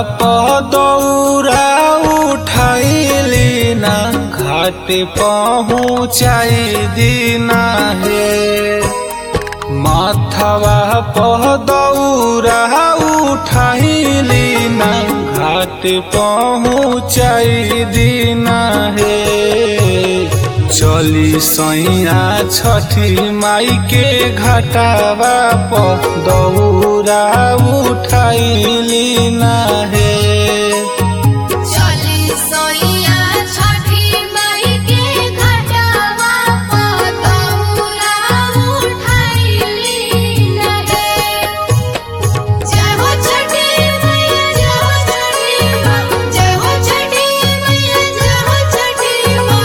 पदौरा उठैली ना घाट पहुँचाई दीना हे माथवा पदौरा उठैली ना घाट पहुँचाई दीना हे चली सैया छठी माई के घटावा पदौरा उठैली ना हे चली सोइया छठी माई के घटावा पतौरा उठैली नहे जय हो छठी मैया जय हो छठी माँ जय हो छठी मैया जय हो छठी माँ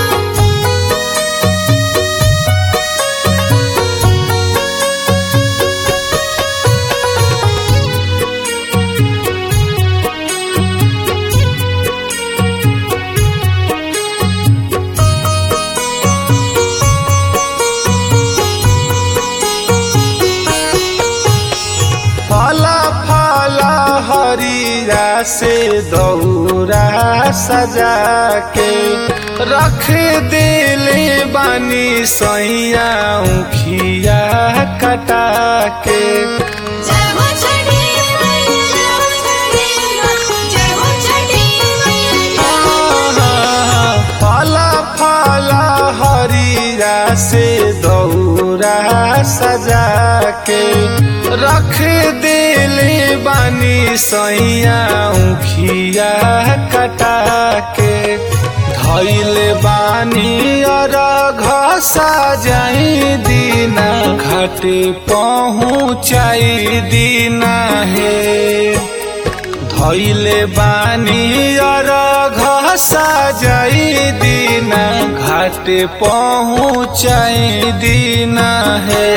फला फला हरिया से दौरा सजा के रख दिले बानी सैया उखिया कटा के जय हो छठी मैया जय हो छठी माँ जय हो छठी मैया जय हो फला फला हरिया से दौरा सजा के रख दिले बानी सैया उखिया कटा के धैल बानी और घसा जाई दीना घाट पहुँचाई दीना हे धैले बानी और घसा जाई दीना घाट पहुँचाई दीना है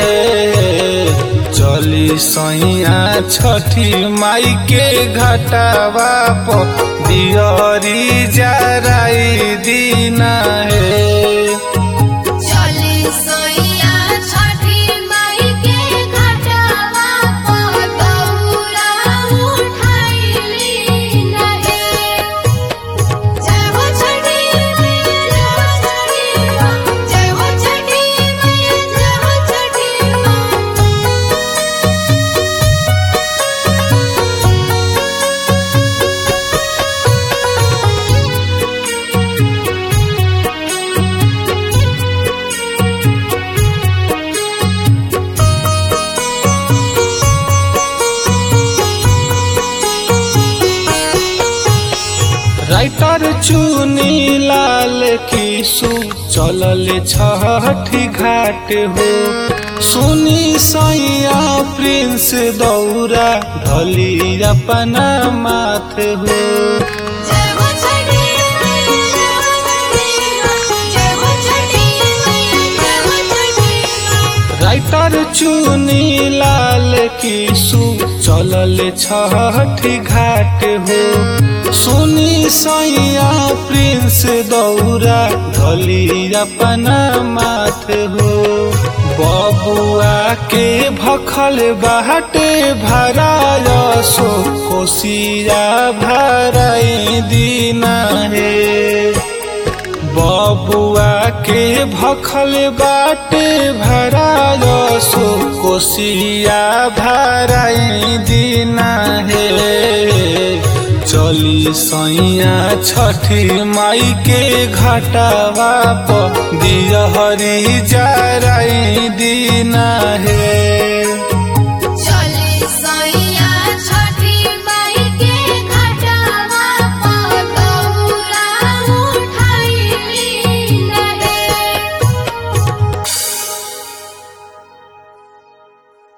चली सैया छठी माई के घटावा प दियरी जराई दीना है चली सोइया छठी माई के घटावा पतौरा उठैली नहे जय हो छठी मैया जय हो छठी माँ जय हो छठी मैया जय हो छठी माँ राइटर चुनी लाल किसु चलल छठी घाट हो सुनी सैया प्रिंस दौरा ढली अपना माथ हो जय हो छठी मैया जय हो छठी माँ जय हो छठी मैया जय हो छठी माँ राइटर चुनी लाल किसु चलल छठी घाट हो सुनी सैया प्रिंस दौरा ढली अपना माथ हो बबुआ के भखल बाटे भराय सो कोसिया भराई दीना हे बबुआ के भखल बाटे भराय सो कोसिया भराई दीना हे चली सैया छठी माई के घटावा प दियहरी जराई दीना हे